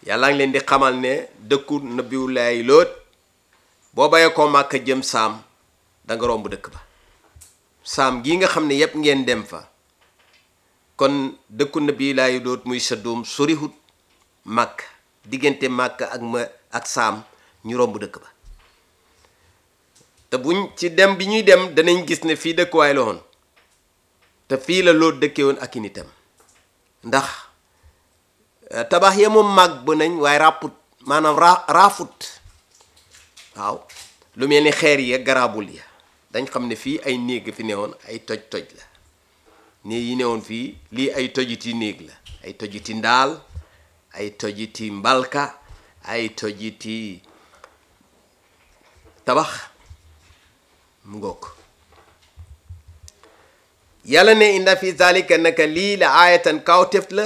yàlla ngi leen di xamal ne dëkku nabiwulaay loot boo bayee ko màkk jëm saam da nga romb dëkk ba saam gii nga xam ne yépp ngeen dem fa kon dëkku nabiwulaay loot muy sa doom sorihut màkk diggante màkk ak ma ak saam ñu romb dëkk ba te buñ ci dem bi ñuy dem danañ gis ne fii dëkkuwaay la woon te fii la loot dëkkee woon ak i nitam ndax tabax ya moom màgg bu nañ waaye ràpput maanaam ra raafut waaw lu mel ni xeer yi garaabul ya dañ xam ne fii ay néeg fi newoon ay toj-toj la néeg yi newoon fii lii ay tojiti néeg la ay tojiti ndaal ay tojiti mbalka ay tojiti tabax mu ngoog yàlla ne inda fi zalika naka lii la aayatan kawtef la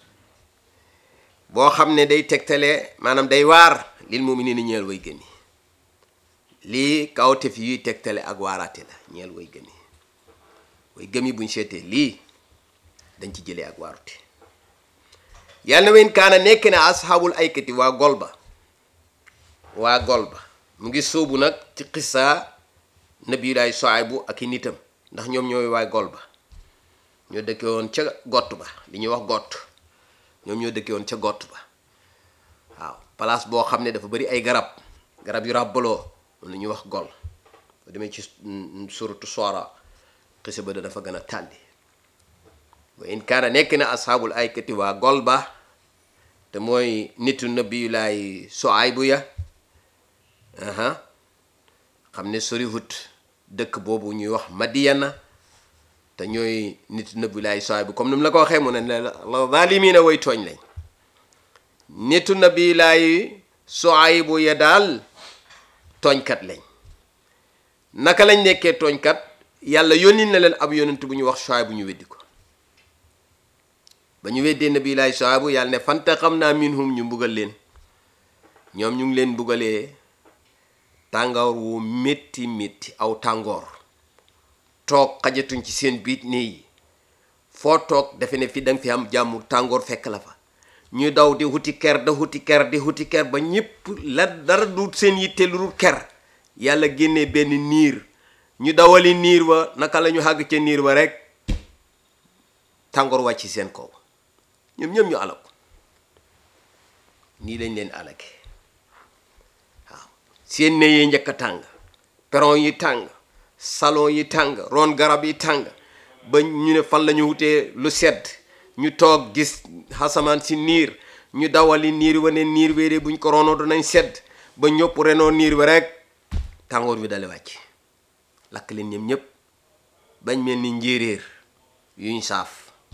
boo xam ne day tegtale maanaam day waar lil mu'minina ñeel way gëni lii kawtef yuy tegtale ak waaraate la ñeel way gëmi way gëmi buñ seetee lii dañ ci jëlee ak waarute yàlla na wen kaana nekk na asxaabul aykati waa golba waa golba mu ngi sóobu nag ci xissa nabiyulaay Suaybu ak i nitam ndax ñoom ñooy waay golba ñoo dëkke woon ca gott ba li ñuy wax gott ñoom ñoo dëkke woon ca gott ba waaw place boo xam ne dafa bari ay garab garab yu ràbbaloo moom la ñuy wax gol boo demee ci suratu Shuara xisa ba dafa gën a tàlli wa in kaana nekk na asxaabul aykati waa gol ba te mooy nitu nabiyulaay Suaybu ya aha xam ne sorihut dëkk boobu ñuy wax Madiyana te ñooy nitu nabiyulaay Suaybu comme ni mu la ko waxee mu ne la zaalimiina way tooñ lañ nitu nabiyulaay Suaybu ya daal tooñkat lañ naka lañ nekkee tooñkat yàlla yónni na leen ab yonent bu ñu wax Suaybu ñu weddi ko ba ñu weddee nabiyulaay Suaybu yàlla ne fantaqamnaa minhum ñu mbugal leen ñoom ñu ngi leen mbugalee tàngoor wu métti métti aw tàngoor toog xajatuñ ci seen biit nii yi foo toog defe ne fi danga fi am jàmm tàngoor fekk la fa ñu daw di huti ker da huti ker di huti ker ba ñépp la dara du seen yitte lu dul ker yàlla génnee benn niir ñu dawali niir wa naka la ñu xàgg ca niir wa rek tàngoor wàcc seen kaw ñoom ñoom ñu alako nii lañ leen alake waaw seen ne yee njëkk a tàng peron yi tàng salon yi tàng ron garab yi tàng ba ñu ne fan la ñu wutee lu sedd ñu toog gis xasamaan si niir ñu dawali niir wa ne niir wéeree buñ ko ronoo danañ sedd ba ñëpp renoo niir wa rek tàngoor bi dale wàcc lakk leen ñoom ñëpp bañ mel ni njéeréer yuñ saaf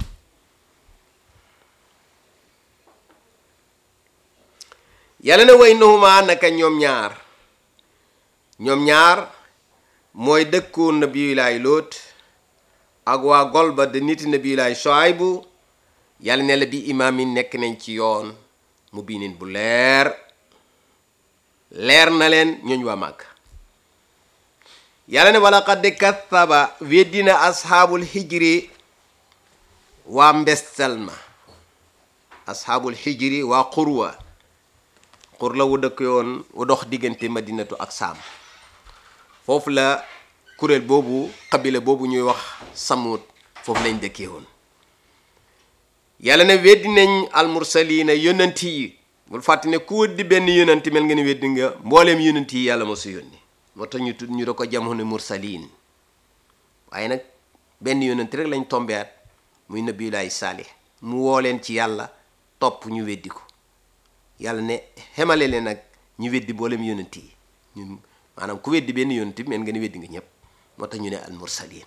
yàlla na way nahuma naka ñoom ñaar ñoom ñaar mooy dëkku nabiyulaay lóot ak waa golba de nit nabiyulaay Suaybu yàlla ne la bi imaam yi nekk nañ ci yoon mu biinin bu leer leer na leen ñooñ waa màgg yàlla ne wala qad kathaba weddina asxaabul hijri waa mbestal ma asxaabul hijri waa xurwa xur la wu dëkk yoon wu dox diggante madinatu ak saam foofu la kuréel boobu xabila boobu ñuy wax samut foofu lañ dëkkee woon yàlla ne weddi nañ almursalina yonanti yi bul fàtte ne ku weddi benn yonanti mel nga ne weddi nga mbooleem yonanti yi yàlla ma su yónni moo tax ñu tudd ñu da ko jamono ne mursalin waaye nag benn yonanti rek lañ tombeat muy nabiyulaay saalih mu woo leen ci yàlla topp ñu weddi ko yàlla ne xemale leen nag ñu weddi mboolem yonanti yi ñun maanaam ku weddi benn yonanti mel nga ne weddi nga ñëpp moo tax ñu ne al mursalin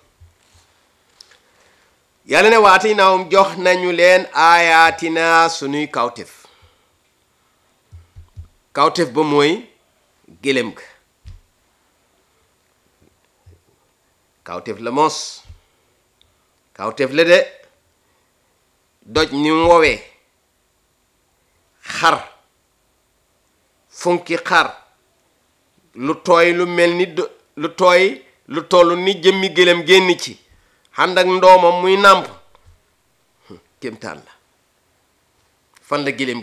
yàlla ne waati naawum jox nañu leen aayaatina sunuy kawtef kawtef ba mooy gélém ga kawtef la mos kawtef la de doj ni mu woowee xar funki xar lu tooy lu mel ni lu tooy lu toll ni jëmmi gélém génn ci ànd ak ndoomam muy nàmp kéemtaan la fan la gélém